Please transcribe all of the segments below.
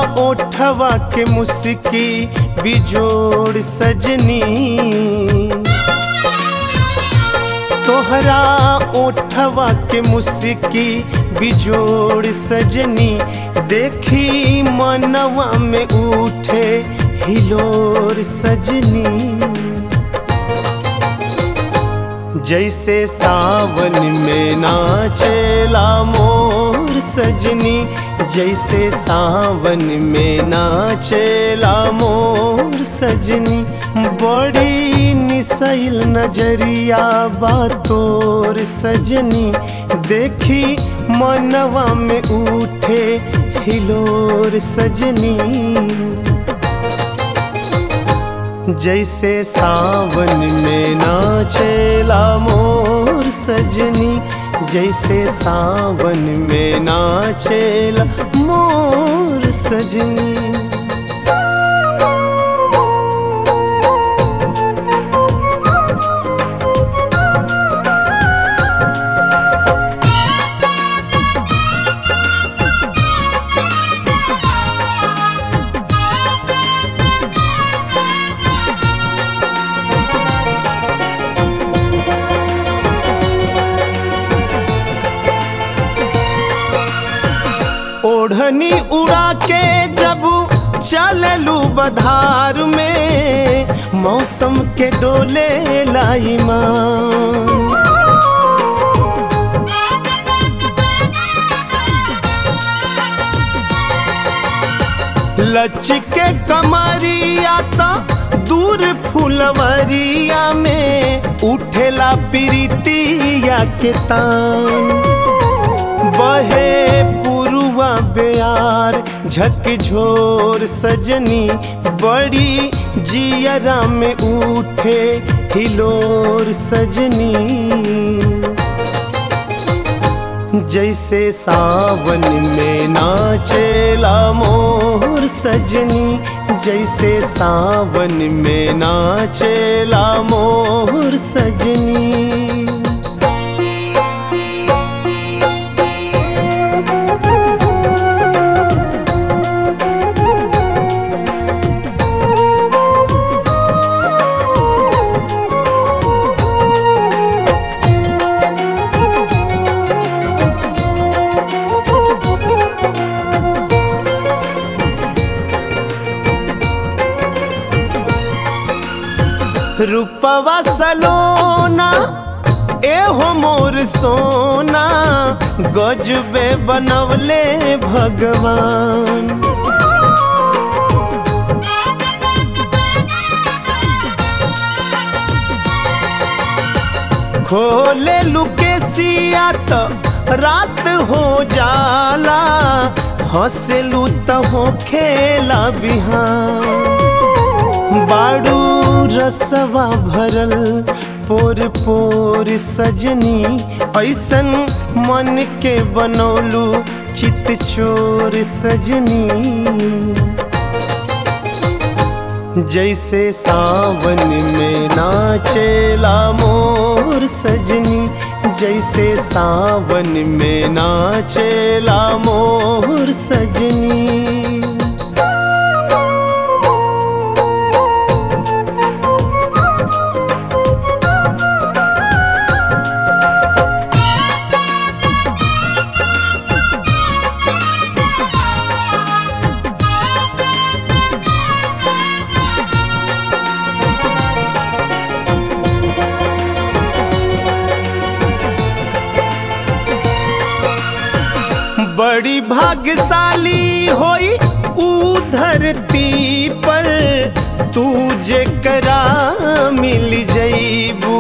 ओठवा के मुस्की बिजोड़ सजनी तोहरा ओठवा के मुस्की बिजोड़ सजनी देखी मनवा में उठे हिलोर सजनी जैसे सावन में नाचेला मोर सजनी जैसे सावन में नाचेला मोर सजनी बड़ी निसैल नजरिया बातोर सजनी देखी मनवा में उठे हिलोर सजनी जैसे सावन में नाचेला मोर सजनी जैसे सावन में नाचेला मोर सजनी ओढ़नी उड़ा के जब चललू बधार में मौसम के डोले लाई माँ लचके कमरिया तो दूर फुलवरिया में उठेला प्रीतिया के तान बहे पुरुआ बेयार झकझोर सजनी बड़ी जियरा में उठे हिलोर सजनी जैसे सावन में नाचेला मोर सजनी जैसे सावन में नाचेला मोर सजनी रूपवा सलोना एहो मोर सोना गजबे बनवले भगवान खोले लुके सिया तो रात हो जाला हंसलू तो हो खेला बिहान बाड़ू रसवा भरल पोर पोर सजनी ऐसन मन के बनौलू चित चोर सजनी जैसे सावन में नाचेला मोर सजनी जैसे सावन में नाचेला मोर सजनी बड़ी भाग्यशाली होई ऊ धरती पर तू जेकरा मिल जईबू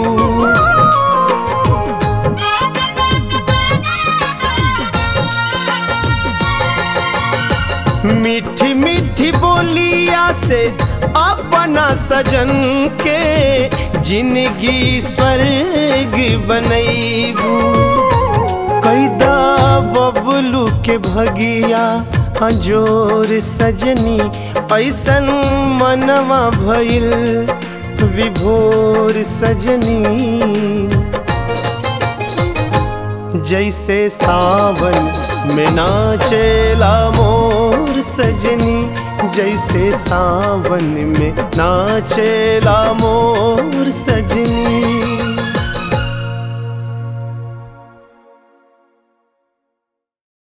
मीठी मीठी बोलिया से अपना सजन के जिंदगी स्वर्ग बनैबू कैदा बबलू के भगिया हजोर सजनी ऐसन मनवा भइल विभोर सजनी जैसे सावन में नाचेला मोर सजनी जैसे सावन में नाचेला मोर सजनी